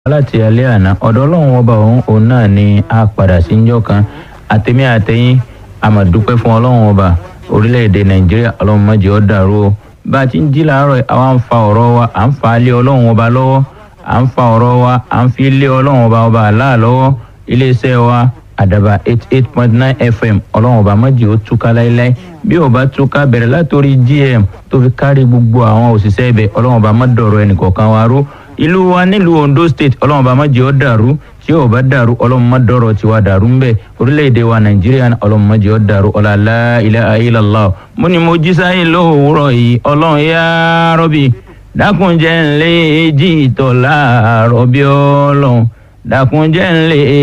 láti alẹ́ àná ọ̀dọ̀ ọlọ́run ọba òun òun náà ni a padà sí njọ́ kan àtẹ̀mí àtẹ̀yìn àmàdúpẹ́ fún ọlọ́run ọba orílẹ̀-èdè nàìjíríà ọlọ́run má jẹ́ ó dàrú o bá a ti ń jí làárọ̀ yìí, àwa ń fa ọ̀rọ̀ wa à ń fa lé ọlọ́run ọba lọ́wọ́ à ń fa ọ̀rọ̀ wa à ń fi lé ọlọ́run ọba ọba àlá lọ́wọ́ iléeṣẹ́ wa àdàbà eight eight point nine fm ọlọ́run ọba má jẹ́ ó túká láéláé bí ó bá túká bẹ̀rẹ̀ látòrí gm tó fi kárí gbogbo àwọn òṣìṣẹ́ ibẹ̀ ọlọ́run ọba má dọ̀rọ̀ ẹnìkọ̀ọ̀kan wa rú ìlú wa nílùú ondo state ọlọ́run bá má jẹ́ ọ́ dàrú tí ò bá dàrú ọlọ́run má dọ̀rọ̀ tiwa dàrú ń bẹ̀ orílẹ̀-èdè wa nàìjíríà náà ọlọ́run má jẹ́ ọ́ dàrú ọ̀làlá ilẹ̀ ayélujára mo ní mo jí sáyé lówùúrọ̀ yìí ọlọ́run yá rọ́bì dákunjẹ́ ńlẹ́ èjì ìtọ̀ láàárọ̀ bí ọlọ́run dákunjẹ́ ńlẹ́